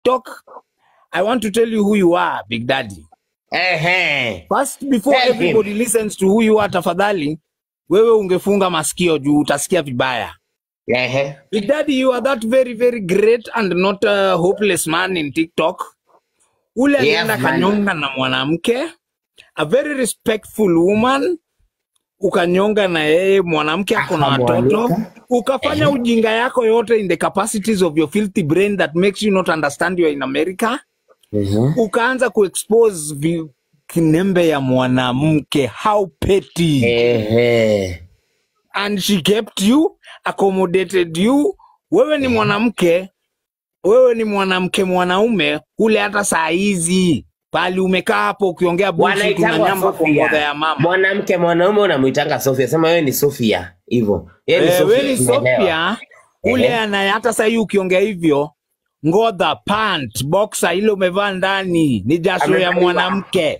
TikTok. I want to tell you who you are, Big Daddy. Ehe. First, before Tell him. everybody listens to who you are, tafadhali wewe ungefunga masikio juu utasikia vibaya. Ehe. Big Daddy, you are that very very great and not a hopeless man in TikTok. Ule Yes, alienda man. kanyonga na mwanamke, a very respectful woman, ukanyonga na yeye, mwanamke ako na watoto, Akamwalika. ukafanya Ehe. ujinga yako yote in the capacities of your filthy brain that makes you not understand you are in America. Mhm. Ukaanza kuexpose vi kinembe ya mwanamke, how petty. Ehe. and she kept you accommodated you wewe ni mwanamke wewe ni mwanamke mwanaume ule hata saa hizi pali umekaa hapo ukiongea bullshit Wanaitangwa unanyamba kwa ngodha ya Sofia. mama Mwanamke mwanaume unamuitanga Sofia. Sema wewe ni Sofia. Hivyo. Yeye ni Eh, wewe ni Sofia. Umeelewa? Sofia ule Ehe. anaye hata saa hii ukiongea hivyo ngodha pant boxer ile umevaa ndani ni jasho ya Amevaliwa. mwanamke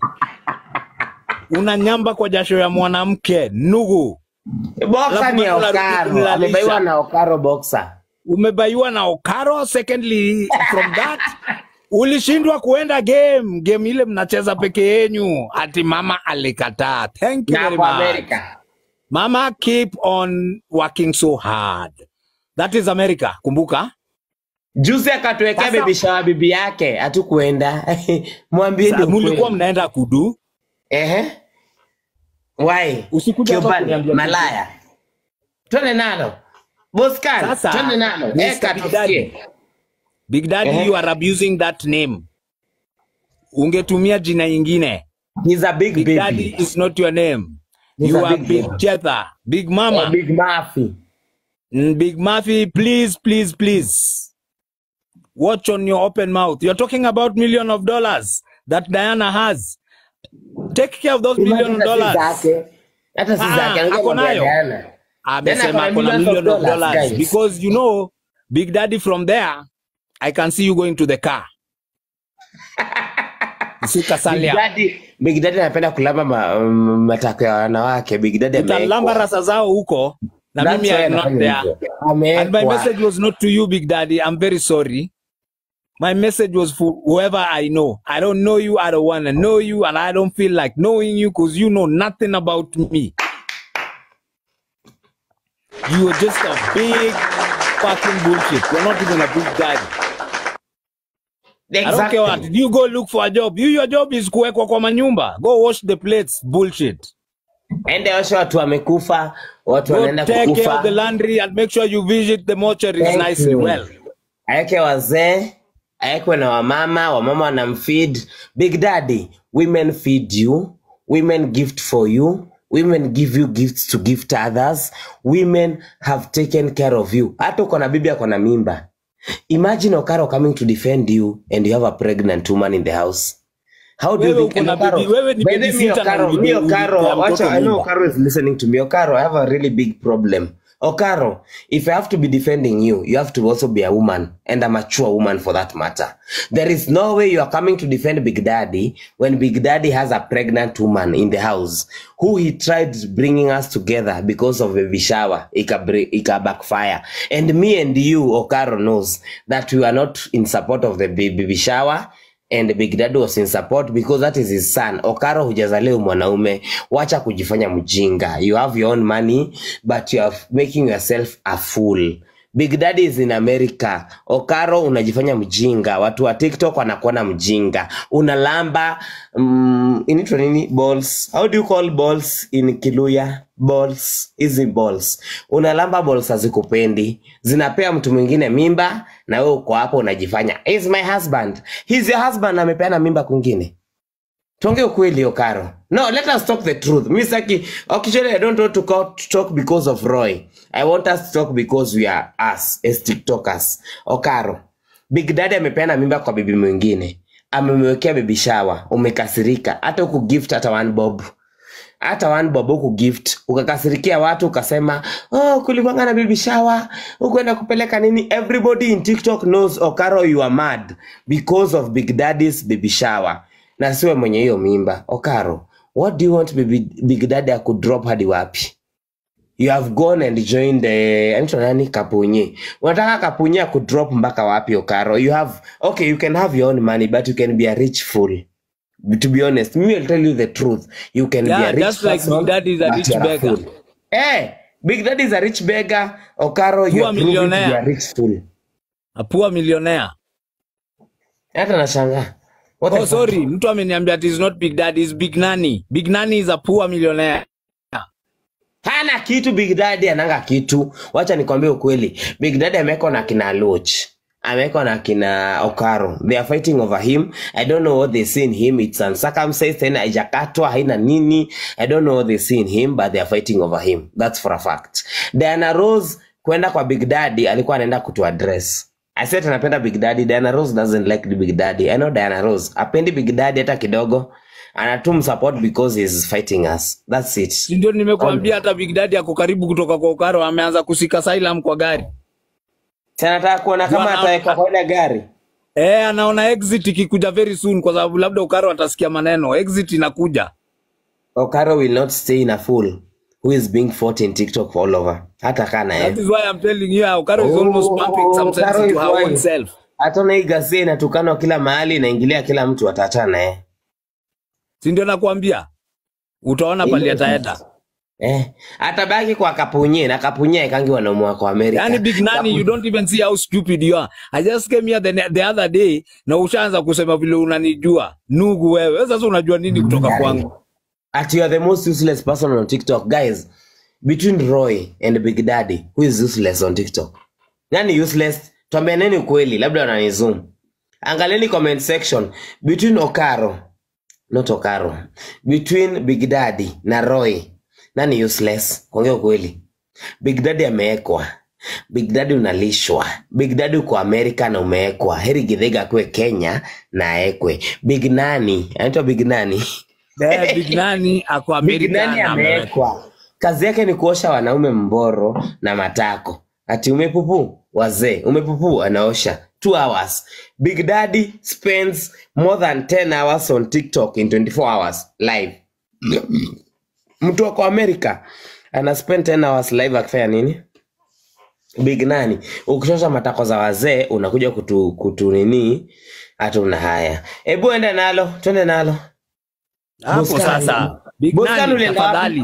unanyamba kwa jasho ya mwanamke nugu Boxer Alafu ni bado unarudi Okaro. kumlalisha. Amebaiwa na Okaro boxer. umebaiwa na Okaro. Secondly, from that ulishindwa kuenda game game ile mnacheza peke yenyu, ati mama alikataa. Thank you Na very kwa much. Amerika. Mama keep on working so hard. That is America, kumbuka. Juzi akatuwekea Sasa- baby shower bibi yake, hatukuenda. Mwambie Sa- ndio Mulikuwa kweli. mnaenda kudu, Ehe. Why? Usikuja hapa Kiubani, kuniambia malaya. Twende nalo. Boscan, Sasa, twende nalo. Mr. Eka Big tusikie. Daddy. Big Daddy, Ehe. you are abusing that name. Ungetumia jina ingine. He's a big Big baby. Daddy is not your name. He's You a are big Big baby. Chetha, Big A Mama. big Murphy. Mm, Big Murphy, please, please, please. Watch on your open mouth. You're talking about million of dollars that Diana has. Take care of those million Imagine of hata si dollars. zake. Hata si Ah, zake. Anakuja ako mambo ya nayo. Diana. Then Amesema ako na akona millions of million of dollars, dollars guys. because you know, Big Daddy from there, I can see you going to the car. Big Sikasalia. Daddy, Big Daddy anapenda kulamba ma, um, matako ya wanawake. Big Daddy Utalamba amewekwa. rasa zao huko na That's mimi why I'm not anafanya there. hivyo. And my Amewekwa. message was not to you, Big Daddy. I'm very sorry. My message was for whoever I know. I don't know you. I don't want to know you. And I don't feel like knowing you because you know nothing about me. You are just a big fucking bullshit. You're not even a big daddy. I don't care what. Exactly. You go look for a job. You, your job is kuwekwa kwa manyumba. Go wash the plates. Bullshit. Ende osha watu wamekufa, watu Go wanaenda take care of the kukufa. laundry and make sure you visit the mortuaries Thank nicely you. well. Aweke wazee, awekwe na wamama, wamama wanamfeed. Big Daddy, women feed you, women gift for you, women give you gifts to give to others, women have taken care of you. Hata uko na bibi ako na mimba. Imagine Okaro coming to defend you and you have a pregnant woman in the house. How do you Wewe think? uko And na Okaro, bibi- wewe ni by the way, me babysitter na Okaro, ulide- me ulipea Okaro, mtoto watch, I know mimba. Okaro is listening to me. Okaro, I have a really big problem. Okaro, if I have to be defending you, you have to also be a woman and a mature woman for that matter. There is no way you are coming to defend Big Daddy when Big Daddy has a pregnant woman in the house who he tried bringing us together because of baby shower. Ika, bre- ika backfire. And me and you, Okaro knows that we are not in support of the ba- baby shower and Big Daddy was in support because that is his son. Okaro hujazaliwa mwanaume, wacha kujifanya mjinga. You have your own money but you are making yourself a fool. Big Daddy is in America. Okaro unajifanya mjinga. Watu wa TikTok wanakuona mjinga. Unalamba mm, inaitwa nini? Balls. How do you call balls in Kiluya? Balls. Hizi balls. Unalamba balls hazikupendi. Zinapea mtu mwingine mimba na wewe uko hapo unajifanya is my husband. He's your husband na amepeana mimba kwingine. Tuongee ukweli Okaro. No, let us talk the truth. Mimi saki actually I don't want to, call, to talk because of Roy. I want us to talk because we are us as TikTokers. Okaro. Big Daddy amepeana mimba kwa bibi mwingine. Amemwekea baby shower, umekasirika. Hata huku gift hata one bob. Hata one bob huku gift. Ukakasirikia watu ukasema, "Oh, kulikuwa na baby shower. Ukwenda kupeleka nini?" Everybody in TikTok knows Okaro you are mad because of Big Daddy's baby shower na siwe mwenye hiyo mimba okaro what do you want baby, big daddy akudrop hadi wapi you have gone and joined eh, anaitwa nani kapunye unataka kapunye kudrop mpaka wapi okaro you have okay you can have your own money but you can be a rich fool to be honest me will tell you the truth you can be a Yeah, rich just like person, Big Daddy is a but rich you are beggar. fool. eh big daddy is a rich beggar okaro you Poor are proving to be a millionaire. rich fool A poor millionaire. hata nashangaa What the Oh, fuck? sorry. Mtu ameniambia it is not Big Daddy, it's Big Nani. Big Nani is a poor millionaire. hana kitu big daddy ananga kitu wacha nikwambie ukweli big daddy amewekwa na kina loch amewekwa na kina okaro they are fighting over him i don't know what they see in him it's uncircumcised tena haijakatwa haina nini i don't know what they see in him but they are fighting over him that's for a fact diana rose kwenda kwa big daddy alikuwa anaenda kutu address I said anapenda Big Daddy. Diana Rose doesn't like the Big Daddy. I know Diana Rose. Apendi Big Daddy hata kidogo. Anatum support because he's fighting us. That's it. Si ndio nimekuambia hata Big Daddy ako karibu kutoka kwa Okaro ameanza kusika asylum kwa gari. Sasa nataka kuona kama Bwana- ataweka kwa ile gari. Eh, anaona exit ikikuja very soon kwa sababu labda Okaro atasikia maneno. Exit inakuja. Okaro will not stay in a fool who is being fought in TikTok all over. Hata kana That eh. is why I'm telling you Okaro is Oh, almost pumping some sense Okaro into is her why. own self. Hata hii gazeti inatukanwa kila mahali inaingilia kila mtu ataachana eh. Si ndio nakwambia? Utaona pali ataenda. Eh, atabaki kwa kapunye na kapunye ikangi wanaume wako Amerika. Yani Big Nani, you don't even see how stupid you are. I just came here the, the other day na ushaanza kusema vile unanijua. Nugu wewe. Wewe Sasa unajua nini kutoka kwangu? At you are the most useless person on TikTok. Guys, between Roy and Big Daddy, who is useless on TikTok? Nani useless? Tuambianeni ukweli, labda wananizoom. Angalieni comment section. Between Okaro, not Okaro. Between Big Daddy na Roy. Nani useless? Kuongea ukweli. Big Daddy ameekwa. Big Daddy unalishwa. Big Daddy uko Amerika na umeekwa. Heri Githega akuwe Kenya na aekwe. Big Nani, anaitwa Big Nani. Eh, Big Nani ako Big Amerika Nani na amewekwa. amewekwa. Kazi yake ni kuosha wanaume mboro na matako. Ati umepupu wazee, umepupu anaosha 2 hours. Big Daddy spends more than 10 hours on TikTok in 24 hours live. Mtu wako Amerika ana spend 10 hours live akifanya nini? Big Nani, ukishosha matako za wazee unakuja kutu, kutu nini? Hata una haya. Hebu enda nalo, twende nalo. Hapo Boscan sasa. ulienda- Big Boscan Nani ulienda wapi? tafadhali.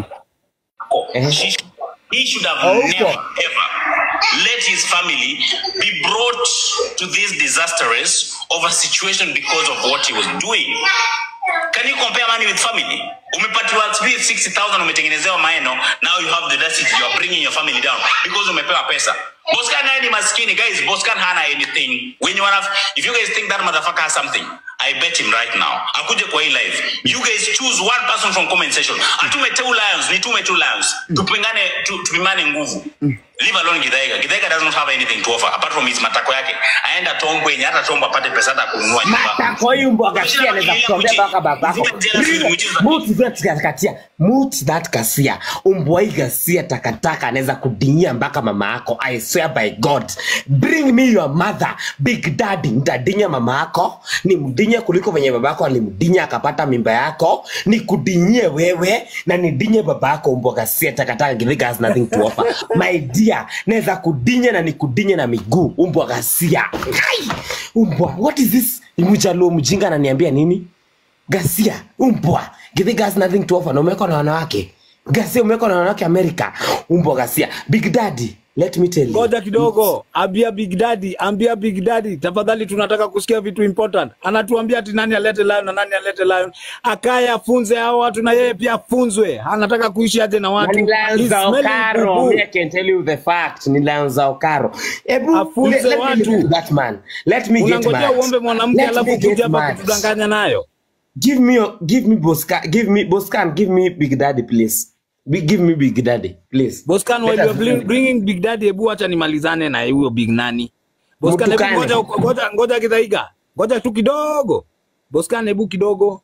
Eh. She, he should have Oh, never okay. ever let his family be brought to this disastrous of a situation because of what he was doing. Can you compare money with family? Umepatiwa sijui 60,000 umetengenezewa maeno, now you have the audacity you are bringing your family down because umepewa pesa. Boscan naye ni maskini guys, Boscan hana anything. When you wanna, if you guys think that motherfucker has something, I bet him right now. Akuje kwa hii live. You guys choose one person from comment section. Atume two lions, ni tume two lions. Tupingane, tu, tupimane nguvu. Leave alone Githaiga. Githaiga does not have anything to offer apart from his matako yake. Aenda Tongwe yenye hata Tombo apate pesa hata kununua nyumba. matako hii mbwa kasia anaweza kutombea mpaka babako Mute that kasia mute that kasia umbwa hii kasia takataka anaweza kudinyia mpaka mama yako i swear by god bring me your mother big daddy nitadinya mama yako nimdinye kuliko venye baba yako alimdinya akapata mimba yako nikudinyie wewe na nidinye baba yako umbwa kasia takataka githika has nothing to offer my dear naweza kudinye na nikudinye na miguu umbwa kasia Ai! umbwa what is this mjaluo mjinga ananiambia nini Gasia, umbwa. Githiga has nothing to offer. Na umewekwa na wanawake. Gasia umewekwa na wanawake Amerika. Umbwa Gasia. Big Daddy, let me tell you. Ngoja kidogo. Ambia Big Daddy, ambia Big Daddy, tafadhali tunataka kusikia vitu important. Anatuambia ati nani alete lion na nani alete lion. Akaye afunze hao watu na yeye pia afunzwe. Anataka kuishi aje na Na watu. ni lions He's za smelling Okaro. poo-poo. Me, I can tell you the fact. Ni lions za Okaro. Ebu, Afunze let, let me watu. listen to that man. Let me get Unangojea mad. uombe mwanamke Let alafu me get kuja hapa mad. kutudanganya nayo. Give me, your- give me Boscan, give me Boscan, give me Big Daddy, please. Be, give me Big Daddy, please. Boscan, Let while you us are bring- bringing Big Daddy, hebu acha nimalizane na huyo Big Nani. Boscan, hebu Mtukane. ngoja ngoja ngoja Githaiga. Ngoja tu kidogo. Boscan, hebu kidogo.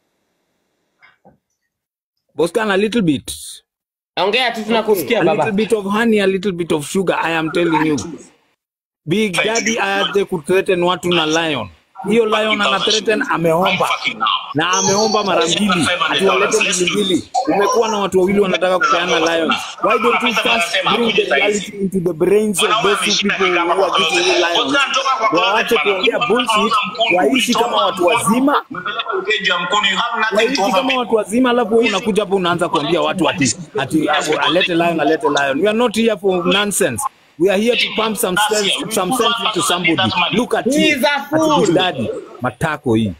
Boscan, a little bit. Ongea tu tunakusikia a little baba. bit of honey, a little bit of sugar. I am telling you. Big Daddy aache kuthreaten watu na lion. hiyo lion ana threaten Right ameomba fucking now. na ameomba mara mbili ati walete mbili mbili. Umekuwa na watu wawili wanataka kupeana lions. Why don't you first bring the reality into the brains of those two people who are giving you lions? Waache kuongea bullshit, waishi kama watu wazima, waishi kama watu wazima, alafu wewe unakuja hapo unaanza kuambia watu ati ati alete lion, alete lion. We are not here for nonsense. We are here to pump some sense, some sense into somebody. Look at He you, is a ati fool. Big Daddy, matako hii.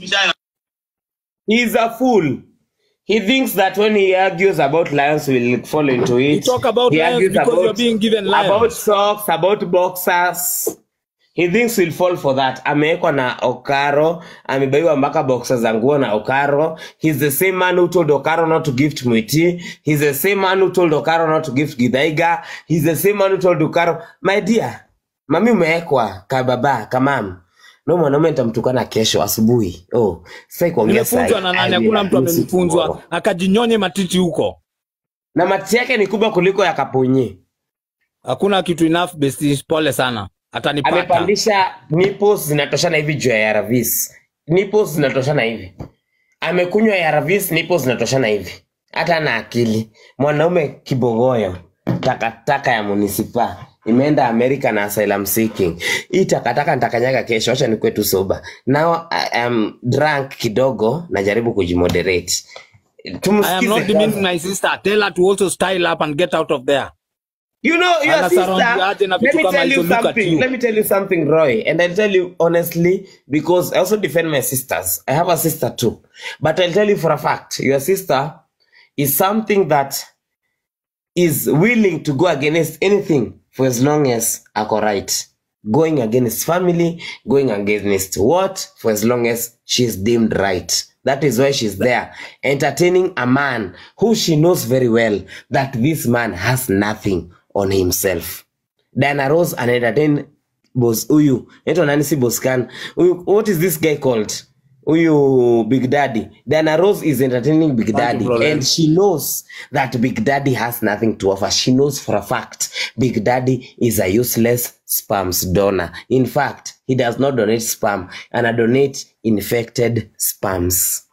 He's a fool. He thinks that when he argues about lions, we'll fall into it. You talk about he lions argues because you're being given lions. About socks, about boxers. He thinks we'll fall for that. Amewekwa na Okaro, amebaiwa mpaka boxers za nguo na Okaro. He's the same man who told Okaro not to gift Mwiti. He's the same man who told Okaro not to gift Githaiga. He's the same man who told Okaro, my dear, mami umewekwa kababa kamam no mwanaume nitamtukana kesho asubuhi oh sifai kuongea saa hii. Nimefunzwa na nani? I will Hakuna mtu abuse you tomorrow. amenifunzwa akajinyonye matiti huko. na mati yake ni kubwa kuliko ya kapunyi Hakuna kitu enough besties, pole sana, atanipata. amepandisha nipples zinatoshana hivi juu ya yarvis nipples zinatoshana hivi amekunywa yarvis nipples zinatoshana hivi hata na akili mwanaume kibogoyo takataka ya munisipa imeenda america na asylum seeking hii takataka nitakanyaga kesho acha nikuwe tu soba now I am drunk kidogo najaribu kujimoderate I am not tumsikize demeaning kwanza. my sister. Tell her to also style up and get out of there. You know, your Ana sister. surround you aje na Let vitu me kama tell hizo, you look at something. you. Let me tell you something, Roy. And I'll tell you honestly because I also defend my sisters. I have a sister too. But I'll tell you for a fact, your sister is something that is willing to go against anything for as long as ako right. Going against family, going against what for as long as she's deemed right. That is why she's there, entertaining a man who she knows very well that this man has nothing on himself. Diana Rose and entertain boss huyu naitwa nani si boscan huyu what is this guy called huyu big daddy Diana Rose is entertaining big daddy problem. and she knows that big daddy has nothing to offer she knows for a fact big daddy is a useless sperms donor in fact he does not donate sperm and I donate infected sperms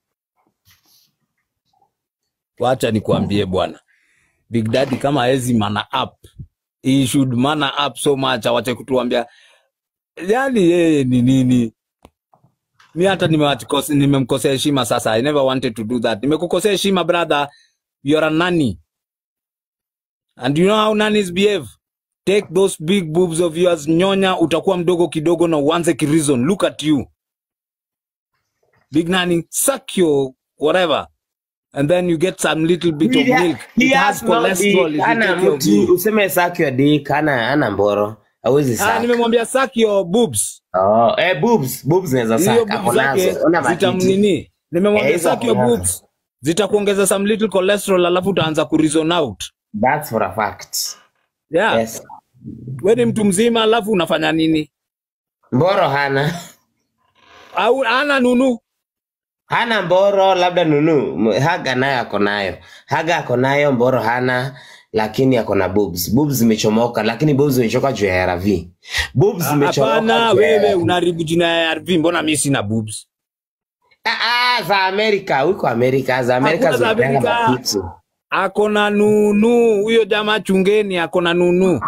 Wacha nikuambie bwana, Big Daddy kama hezi mana up, he should mana up so much, awache kutuambia yani yeye ni nini. Mi hata nimewachikose- nimemkosea heshima sasa. I never wanted to do that. Nimekukosea heshima brother, you're a nanny and you know how nannies behave. Take those big boobs of yours, nyonya, utakuwa mdogo kidogo na uanze kireason. Look at you, big nanny, suck your whatever and then you get some little bit of milk. He It has has no cholesterol. dick. It will Hana take care of mti you. useme suck your dick hana hana mboro hawezi Ah, suck. nimemwambia suck your boobs. Oh, eh, boobs boobs naweza Hiyo suck boobs hapo zake nazo ona matiti zitamnini. Nimemwambia Eh, hizo suck your hapo nazo. boobs. Zitakuongeza some little cholesterol alafu utaanza kureason out. that's for a fact Yeah. yes Wewe ni mtu mzima alafu unafanya nini? mboro hana Au ana nunu? hana mboro labda nunu M- haga nayo ako nayo haga ako nayo mboro hana lakini ako na boobs boobs zimechomoka lakini boobs zimechoka juu ya rv boobs Ah, zimechomoka Hapana, juu ya wewe ARV. unaharibu jina ya RV. Mbona mimi sina boobs? Ah, ah, za amerika huko amerika za amerika Hakuna za zinapeanga Amerika. makitu Ako na nunu. Huyo jamaa chungeni ako na nunu.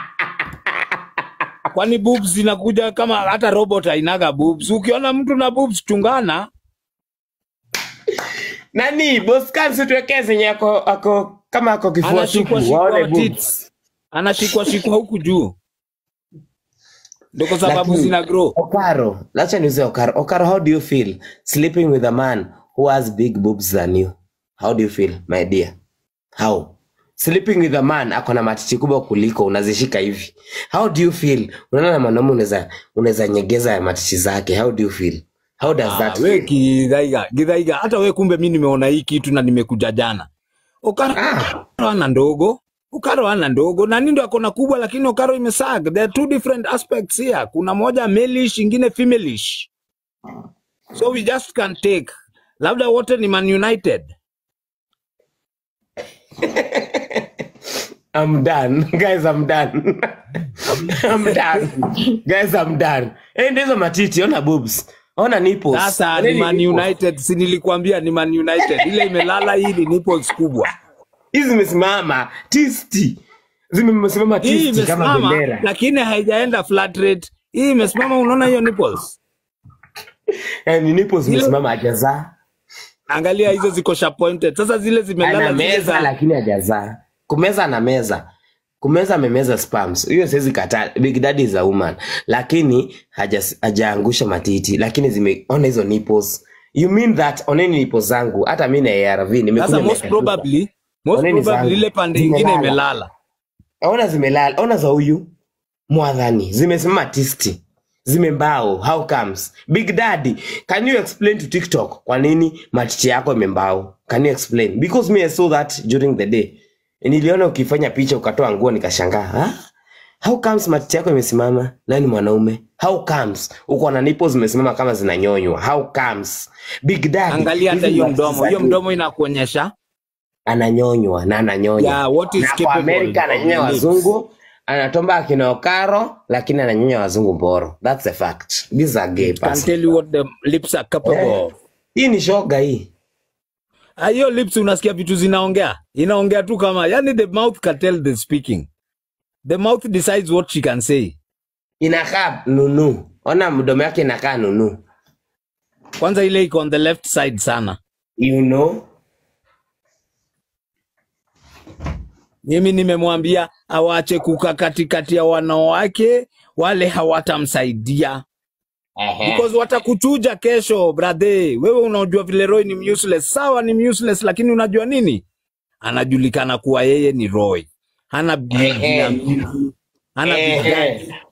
Kwani boobs zinakuja kama hata robot hainaga boobs. Ukiona mtu na boobs chungana. nani boskan situwekee zenye ako, ako kama ako kifua anashikwa tupu waone shikwa boobs tits anashikwa shikwa huku juu ndo kwa sababu Lakini- zina grow Okaro, lacha niuze Okaro. Okaro, how do you feel sleeping with a man who has big boobs than you? How do you feel, my dear? How? Sleeping with a man ako na matiti kubwa kuliko unazishika hivi. How do you feel? Unaona na mwanaume unaweza unaweza nyegeza ya matiti zake. How do you feel? How does ah, that we feel? kidhaiga kidhaiga hata we kumbe mi nimeona hii kitu na nimekuja jana okaro Ah, ana ndogo ukaro ana ndogo nani ndo akona kubwa lakini okaro imesag there are two different aspects here kuna moja malish ingine femalish so we just can take labda wote ni man united I'm done. Guys, I'm done. I'm done. Guys, I'm done. Eh, ndizo matiti, ona boobs. Ona nipples. Sasa Oneni ni Man nipples. United, si nilikwambia ni Man United. Ile imelala hii ni nipples kubwa. Hizi zimesimama tisti. Zimesimama Hii tisti kama imesimama bendera. lakini haijaenda flat rate. Hii imesimama, unaona hiyo nipples? Eh, ni nipples Zile zimesimama hajazaa. angalia hizo ziko sharp pointed. Sasa zile zimelala Ana zile meza za lakini hajazaa. Kumeza na meza. Kumeza amemeza spams. Hiyo siwezi kataa. Big Daddy is a woman. Lakini haja- hajaangusha matiti. Lakini zimeona hizo nipples. You mean that oneni nipples zangu. Hata mimi na ARV sasa nimekuja most miaka tisa. probably most Oneni probably zangu. ile pande ingine Zimelala. imelala. Ona zimelala. Ona za huyu. Mwadhani. Zimesimama tisti. Zimembao. How comes? Big Daddy, can you explain to TikTok kwa nini matiti yako imembao? Can you explain? Because me I saw that during the day. Niliona ukifanya picha ukatoa nguo nikashangaa. Ha? How comes matiti yako imesimama? Nani mwanaume? How comes? Uko na nipples zimesimama kama zinanyonywa. How comes? Big Daddy. Angalia hata hizi hiyo matiti mdomo, hiyo zake mdomo inakuonyesha ananyonywa na ananyonya. yeah, what is Na kwa capable Amerika of ananyonya lips. wazungu, anatomba akina Okaro, lakini ananyonya wazungu mboro. That's a fact. These are gay Can person. tell you what the lips are capable Eh, of. Hii ni shoga hii. Ah, hiyo lips unasikia vitu zinaongea inaongea tu kama yani the mouth can tell the speaking the mouth decides what she can say Inakaa nunu. Ona mdomo yake inakaa nunu. kwanza ile iko on the left side sana You know? mimi nimemwambia awache kuka katikati ya wanawake wale hawatamsaidia Ehe. because watakuchuja kesho brother wewe unajua vile Roy ni useless sawa ni useless lakini unajua nini anajulikana kuwa yeye ni Roy hana bidii Ehe. na mimi hana Ehe. bidii